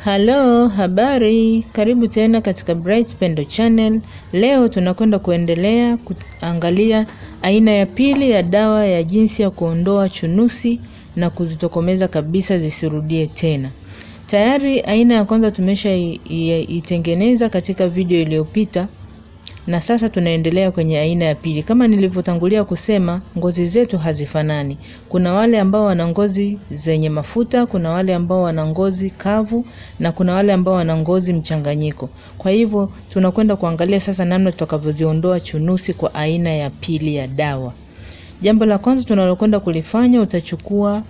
Halo, habari, karibu tena katika Bright Pendo Channel. Leo tunakwenda kuendelea kuangalia aina ya pili ya dawa ya jinsi ya kuondoa chunusi na kuzitokomeza kabisa zisirudie tena. Tayari aina ya kwanza tumesha i- i- itengeneza katika video iliyopita na sasa tunaendelea kwenye aina ya pili. Kama nilivyotangulia kusema, ngozi zetu hazifanani. Kuna wale ambao wana ngozi zenye mafuta, kuna wale ambao wana ngozi kavu na kuna wale ambao wana ngozi mchanganyiko. Kwa hivyo tunakwenda kuangalia sasa namna tutakavyoziondoa chunusi kwa aina ya pili ya dawa. Jambo la kwanza tunalokwenda kulifanya, utachukua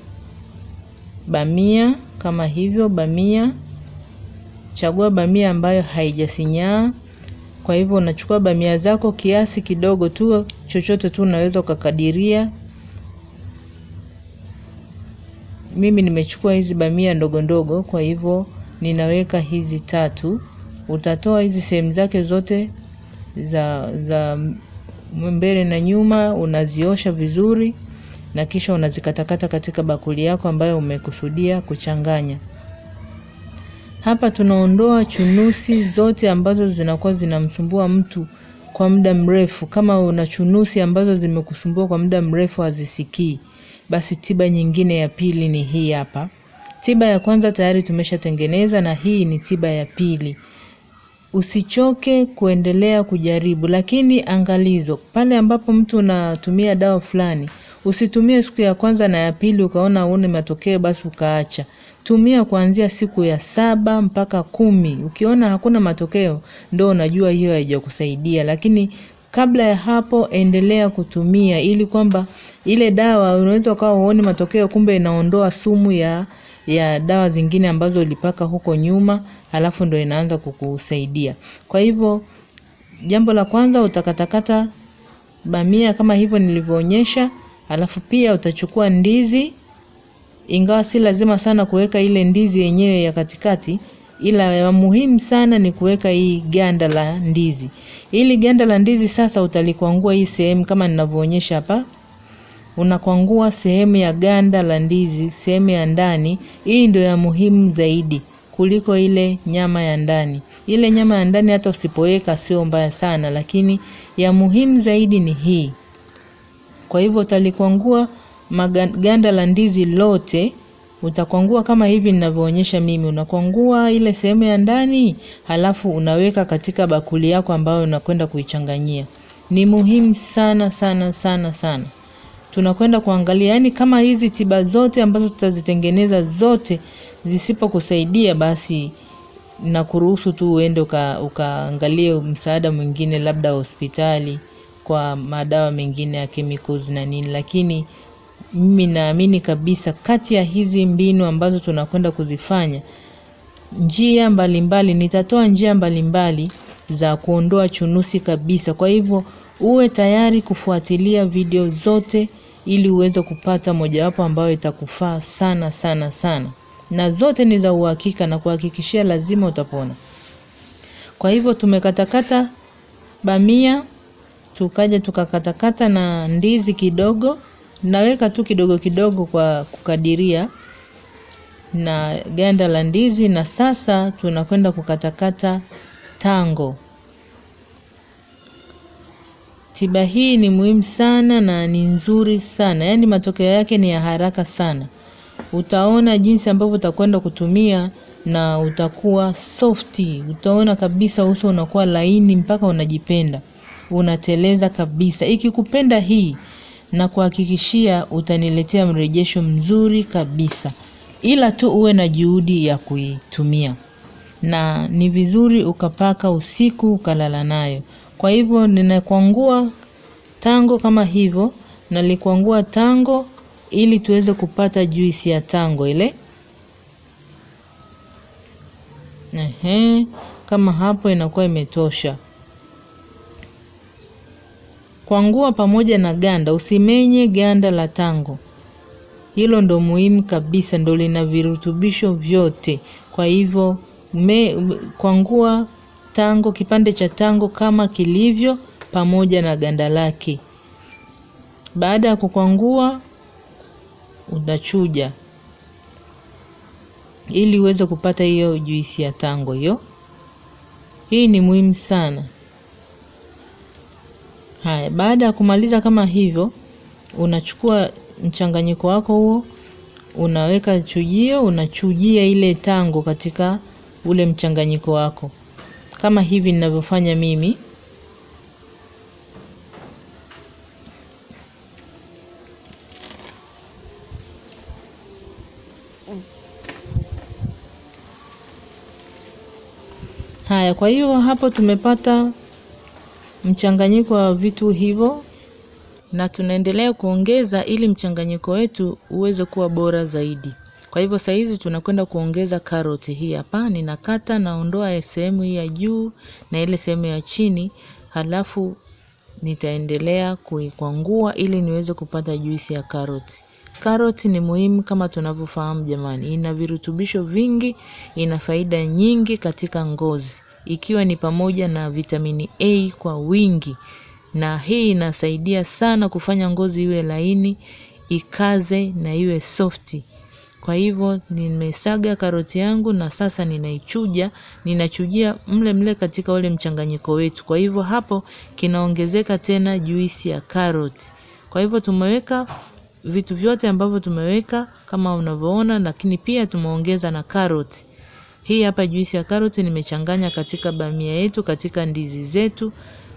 bamia kama hivyo, bamia. Chagua bamia ambayo haijasinyaa. Kwa hivyo unachukua bamia zako kiasi kidogo tu, chochote tu unaweza ukakadiria. Mimi nimechukua hizi bamia ndogo ndogo, kwa hivyo ninaweka hizi tatu. Utatoa hizi sehemu zake zote za za mbele na nyuma, unaziosha vizuri na kisha unazikatakata katika bakuli yako ambayo umekusudia kuchanganya. Hapa tunaondoa chunusi zote ambazo zinakuwa zinamsumbua mtu kwa muda mrefu. Kama una chunusi ambazo zimekusumbua kwa muda mrefu hazisikii, basi tiba nyingine ya pili ni hii hapa. Tiba ya kwanza tayari tumeshatengeneza na hii ni tiba ya pili. Usichoke kuendelea kujaribu, lakini angalizo, pale ambapo mtu unatumia dawa fulani, usitumie siku ya kwanza na ya pili ukaona uone matokeo basi ukaacha. Tumia kuanzia siku ya saba mpaka kumi. Ukiona hakuna matokeo, ndo unajua hiyo haijakusaidia, lakini kabla ya hapo endelea kutumia, ili kwamba ile dawa unaweza ukawa huoni matokeo, kumbe inaondoa sumu ya ya dawa zingine ambazo ulipaka huko nyuma, halafu ndo inaanza kukusaidia. Kwa hivyo jambo la kwanza utakatakata bamia kama hivyo nilivyoonyesha, halafu pia utachukua ndizi ingawa si lazima sana kuweka ile ndizi yenyewe ya katikati, ila ya muhimu sana ni kuweka hii ganda la ndizi. Ili ganda la ndizi sasa utalikwangua hii sehemu kama ninavyoonyesha hapa. Unakwangua sehemu ya ganda la ndizi, sehemu ya ndani. Hii ndio ya muhimu zaidi kuliko ile nyama ya ndani. Ile nyama ya ndani hata usipoweka sio mbaya sana, lakini ya muhimu zaidi ni hii. Kwa hivyo utalikwangua ganda la ndizi lote, utakwangua kama hivi ninavyoonyesha mimi. Unakwangua ile sehemu ya ndani, halafu unaweka katika bakuli yako ambayo unakwenda kuichanganyia. Ni muhimu sana sana sana sana. Tunakwenda kuangalia, yani kama hizi tiba zote ambazo tutazitengeneza zote zisipokusaidia, basi nakuruhusu tu uende uka, ukaangalie msaada mwingine, labda hospitali kwa madawa mengine ya chemicals na nini, lakini mimi naamini kabisa kati ya hizi mbinu ambazo tunakwenda kuzifanya, njia mbalimbali, nitatoa njia mbalimbali za kuondoa chunusi kabisa. Kwa hivyo uwe tayari kufuatilia video zote ili uweze kupata mojawapo ambayo itakufaa sana sana sana, na zote ni za uhakika na kuhakikishia lazima utapona. Kwa hivyo tumekatakata bamia, tukaja tukakatakata na ndizi kidogo naweka tu kidogo kidogo kwa kukadiria na ganda la ndizi, na sasa tunakwenda kukatakata tango. Tiba hii ni muhimu sana na ni nzuri sana, yaani matokeo yake ni ya haraka sana. Utaona jinsi ambavyo utakwenda kutumia na utakuwa softi, utaona kabisa uso unakuwa laini mpaka unajipenda, unateleza kabisa. Ikikupenda hii na kuhakikishia utaniletea mrejesho mzuri kabisa, ila tu uwe na juhudi ya kuitumia, na ni vizuri ukapaka usiku ukalala nayo. Kwa hivyo ninakwangua tango kama hivyo, nalikwangua tango ili tuweze kupata juisi ya tango ile. Ehe, kama hapo inakuwa imetosha. Kwangua pamoja na ganda, usimenye ganda la tango. Hilo ndo muhimu kabisa, ndo lina virutubisho vyote. Kwa hivyo me, kwangua tango, kipande cha tango kama kilivyo, pamoja na ganda lake. Baada ya kukwangua, utachuja. ili uweze kupata hiyo juisi ya tango hiyo. Hii ni muhimu sana. Haya, baada ya kumaliza kama hivyo, unachukua mchanganyiko wako huo, unaweka chujio, unachujia ile tango katika ule mchanganyiko wako, kama hivi ninavyofanya mimi. Haya, kwa hiyo hapo tumepata mchanganyiko wa vitu hivyo, na tunaendelea kuongeza ili mchanganyiko wetu uweze kuwa bora zaidi. Kwa hivyo saa hizi tunakwenda kuongeza karoti hii hapa. Ninakata, naondoa sehemu hii ya juu na ile sehemu ya chini, halafu nitaendelea kuikwangua ili niweze kupata juisi ya karoti. Karoti ni muhimu kama tunavyofahamu jamani, ina virutubisho vingi, ina faida nyingi katika ngozi, ikiwa ni pamoja na vitamini A kwa wingi, na hii inasaidia sana kufanya ngozi iwe laini, ikaze na iwe softi. Kwa hivyo nimesaga karoti yangu na sasa ninaichuja, ninachujia mle mle katika ule mchanganyiko wetu. Kwa hivyo hapo kinaongezeka tena juisi ya karoti. Kwa hivyo tumeweka vitu vyote ambavyo tumeweka kama unavyoona, lakini pia tumeongeza na karoti. Hii hapa juisi ya karoti nimechanganya katika bamia yetu, katika ndizi zetu.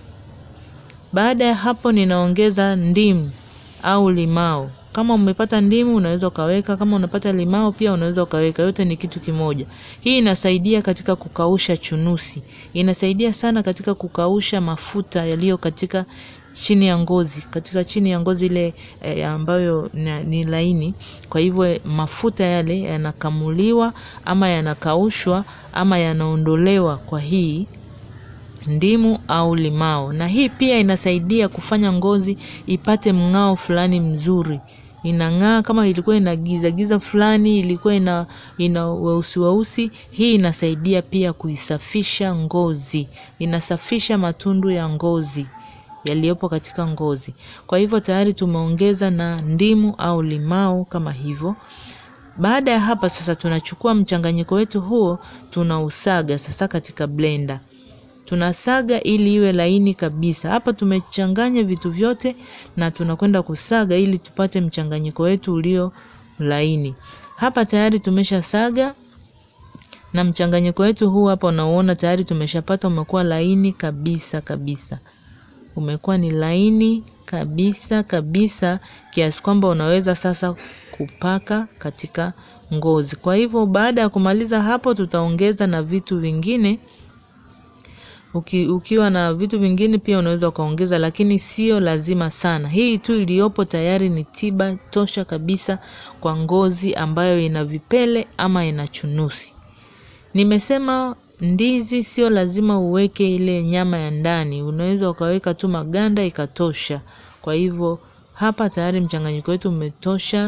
Baada ya hapo ninaongeza ndimu au limao. Kama umepata ndimu unaweza ukaweka, kama unapata limao pia unaweza ukaweka, yote ni kitu kimoja. Hii inasaidia katika kukausha chunusi, inasaidia sana katika kukausha mafuta yaliyo katika chini ya ngozi, katika chini ya ngozi ile e, ambayo na, ni laini. Kwa hivyo mafuta yale yanakamuliwa ama yanakaushwa ama yanaondolewa kwa hii ndimu au limao, na hii pia inasaidia kufanya ngozi ipate mng'ao fulani mzuri inang'aa. Kama ilikuwa ina giza giza fulani, ilikuwa ina ina weusi weusi, hii inasaidia pia kuisafisha ngozi, inasafisha matundu ya ngozi yaliyopo katika ngozi. Kwa hivyo tayari tumeongeza na ndimu au limao kama hivyo. Baada ya hapa sasa, tunachukua mchanganyiko wetu huo tunausaga sasa katika blender tunasaga ili iwe laini kabisa. Hapa tumechanganya vitu vyote na tunakwenda kusaga ili tupate mchanganyiko wetu ulio laini. Hapa tayari tumesha saga na mchanganyiko wetu huu hapa unaoona tayari tumeshapata, umekuwa laini kabisa kabisa, umekuwa ni laini kabisa kabisa kiasi kwamba unaweza sasa kupaka katika ngozi. Kwa hivyo baada ya kumaliza hapo, tutaongeza na vitu vingine Uki, ukiwa na vitu vingine pia unaweza ukaongeza, lakini sio lazima sana. Hii tu iliyopo tayari ni tiba tosha kabisa kwa ngozi ambayo ina vipele ama ina chunusi. Nimesema ndizi sio lazima uweke ile nyama ya ndani, unaweza ukaweka tu maganda ikatosha. Kwa hivyo hapa tayari mchanganyiko wetu umetosha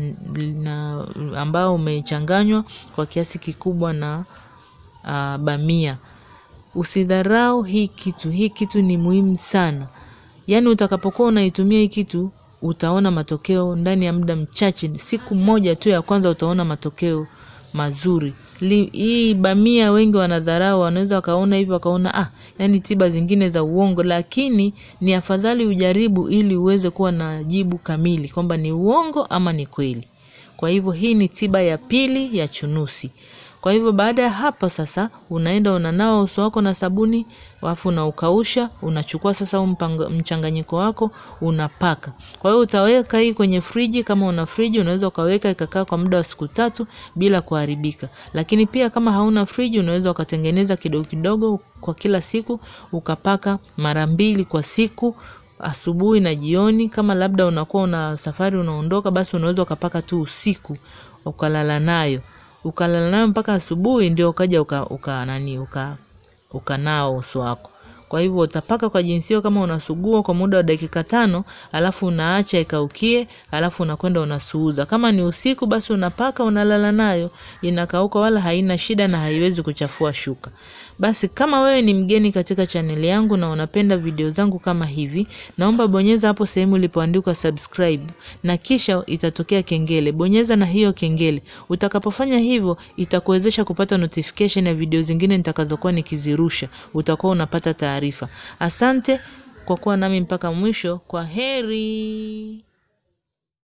na ambao umechanganywa kwa kiasi kikubwa na uh, bamia. Usidharau hii kitu, hii kitu ni muhimu sana. Yaani utakapokuwa unaitumia hii kitu utaona matokeo ndani ya muda mchache, siku moja tu ya kwanza utaona matokeo mazuri. Li, hii bamia wengi wanadharau, wanaweza wakaona hivyo wakaona ah, yani tiba zingine za uongo, lakini ni afadhali ujaribu ili uweze kuwa na jibu kamili kwamba ni uongo ama ni kweli. Kwa hivyo hii ni tiba ya pili ya chunusi. Kwa hivyo baada ya hapo sasa, unaenda unanawa uso wako na sabuni, alafu unaukausha, unachukua sasa mchanganyiko wako unapaka. Kwa hiyo utaweka hii kwenye friji, kama una friji unaweza ukaweka ikakaa kwa muda wa siku tatu bila kuharibika. Lakini pia kama hauna friji, unaweza ukatengeneza kidogo kidogo kwa kila siku, ukapaka mara mbili kwa siku asubuhi na jioni. Kama labda unakuwa una safari unaondoka, basi unaweza ukapaka tu usiku ukalala nayo ukalala nayo mpaka asubuhi, ndio ukaja uka, uka nani uka ukanao uso wako. Kwa hivyo utapaka kwa jinsi hiyo, kama unasugua kwa muda wa dakika tano, alafu unaacha ikaukie, alafu unakwenda unasuuza. Kama ni usiku, basi unapaka unalala nayo, inakauka, wala haina shida na haiwezi kuchafua shuka. Basi kama wewe ni mgeni katika chaneli yangu na unapenda video zangu kama hivi, naomba bonyeza hapo sehemu ilipoandikwa subscribe na kisha itatokea kengele. Bonyeza na hiyo kengele. Utakapofanya hivyo, itakuwezesha kupata notification ya video zingine nitakazokuwa nikizirusha. Utakuwa unapata taarifa. Asante kwa kuwa nami mpaka mwisho. Kwa heri.